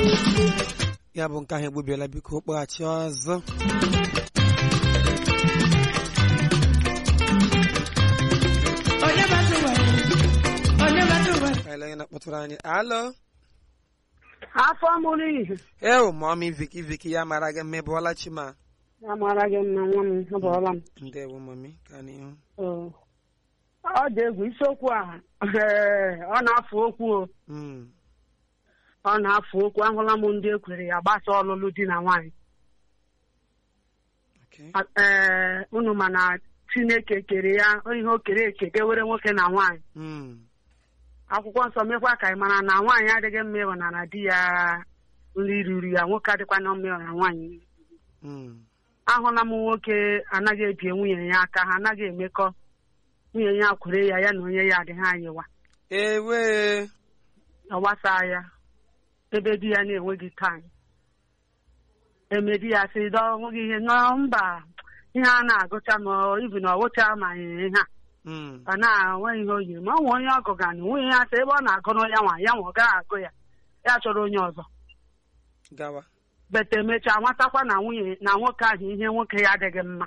ya bụ nke ahụ egbubiela biko kpọghachi ọzọ onye batụ nwere onye batụ nwere ka ele onye na-akpọtụrụ anyị alo afọ mụrụ ihe ewu mọmi viki viki ya mara gị mma ịbụọla chima amara gị mma nwa m abụọla m ndewo mọmi ka n'ihu Oo. ọ dị egwu isiokwu a ee, ọ na-afụ okwu o Mm, ọ na-afụ okwu ahụla m ndị ekwere ya gbasa ọlụlụ di na nwaanyị okay. ee unu ma na chineke kere ya ihe o kere eke dewere nwoke na nwaanyị Mm, akwụkwọ nsọ mekwa ka ị mara na nwaanyị adịghị mma ịhụna na di ya nri ruru ya nwoke adịkwa na mma ịhụna nwaanyị mm, ahụla m nwoke anaghị ebie nwunye ya aka ha anaghị emekọ nwunye ya kwere ya ya na onye ya adịghị anyịwa ewe ọ gbasaa ya ebe di ya na-enweghị taịm eme di ya sị dọ onweghị ihe nọ mba ihe a na-agụcha ma ibu na ọwụcha ma ihe a Mm, ọ na-enwe ihe o yiri ma ọ nwe onye ọgụ ga na nwunye ya sị ebe ọ na-agụrụ ya nwa ya nwa ọ gaghị agụ ya ya chọrọ onye ọzọ gawa bete emechaa nwatakwa na nwunye na nwoke ahụ ihe nwoke ya adịghị mma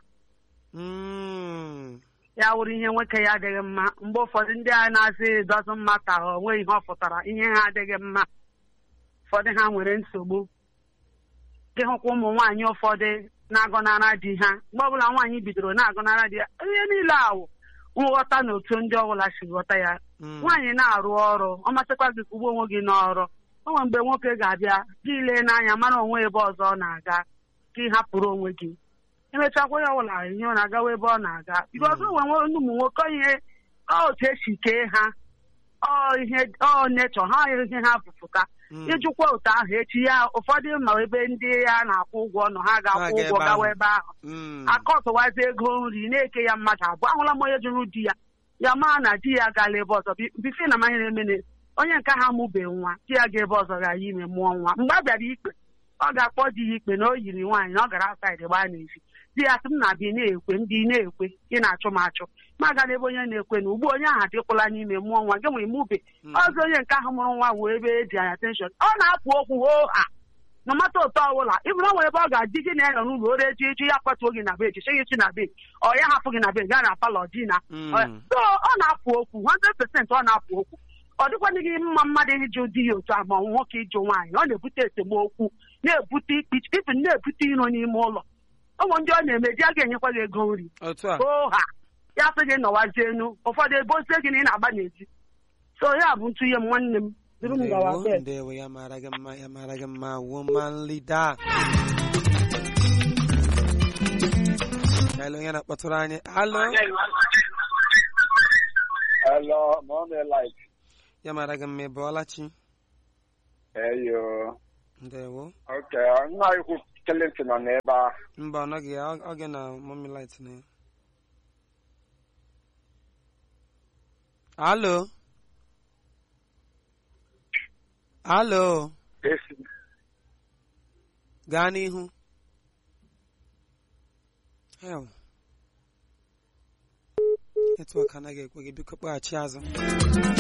Mm, ya wụrụ ihe nwoke ya adịghị mma mgbe ụfọdụ ndị a na-asị dọzụ mma ka ha onwe ihe ọ pụtara ihe ha adịghị mma ụfọdụ ha nwere nsogbu gị hụkwa ụmụ nwaanyị ụfọdụ na-agọnara di ha mgbe ọbụla nwaanyị bidoro na-agọnara di ya ihe niile awụ nghọta na otu ndị ọbụla si ghọta ya mm, nwaanyị na-arụ ọrụ ọ masịkwa gị kwugbo onwe gị n'ọrụ o nwere mgbe nwoke ga-abịa gị lee n'anya mara onwe ebe ọzọ ọ na-aga ka ị hapụrụ onwe gị emechakwa ya ọbụla ihe ọ na-agawa ebe ọ na-aga biko ọzọ nwere nwe ụmụ nwoke ihe ọ otu esi kee ha ọ ihe ọ nechọ ha ihe ha bụpụta mm. ịjụkwa otu ahụ echi ya ụfọdụ ma ebe ndị ya na-akwụ ụgwọ nọ ha ga-akwụ Ha ga ụgwọ ebe gawa ahụ. ebe ahụ Mm, akọtụwazi ego nri na-eke ya mmadụ abụọ ahụla m onye jụrụ di ya ya maa na di ya gala ebe ọzọ bi- bifi na amaghị na-emene onye nke ha mụbeghị nwa di ya ga ebe ọzọ ga ya ime mụọ nwa mgbe a bịara ikpe ọ ga-akpọ di ya ikpe na o yiri nwaanyị na ọ gara asaịdị gbaa n'ezi di ya sị m na-abịa ị na-ekwe m dị ị na-ekwe ị na-achụ m achụ ma agala ebe onye na-ekwe na ugbu onye ahụ adịkwala n'ime mụọ nwa gị nwere mụbe Mm. ọzọ onye nke ahụ mụrụ nwa wee ebe eji anya tenshọn ọ na-apụ okwu hoo ha na mata ụtọ ọbụla ịbụrụ nwere ebe ọ ga-adị gị na ya nọ n'ụlọ ore eji eji ya kwatuo gị na be echiche gị chi na be ọ ya hapụ gị na be gaa na palọ di na Mm. Ọ- so ọ na-apụ okwu 100% ọ na-apụ okwu ọ dịkwana gị mma mmadụ ịjụ di ya otu a ma nwoke ịjụ nwaanyị ọ na-ebute esemokwu na-ebute ikpichi ibu na-ebute iro n'ime ụlọ ụmụ ndị ọ na-eme di a ga-enyekwa gị ego nri otu a oo ha ya sị gị nọwazie enu ụfọdụ ebe ozie gị na ị na-agba n'ezi so ya bụ ntụnye m nwanne m duru m gawa ndewo bed ndewo ya mara gị mma ya mara gị mma woman leader ka ele onye na-akpọtụrụ anyị alo Hello, Monday Light. ya mara gị mma ịbụọla chi Hey, yo. ndewo Okay, nna ikwu Clinton nọ n'ebe a. mba ọ nọghị ya ọ ọ gị na mọmi light na ya alo alo Esi. gaa n'ihu Hell. netwọk anaghị ekwe gị biko kpọghachi azụ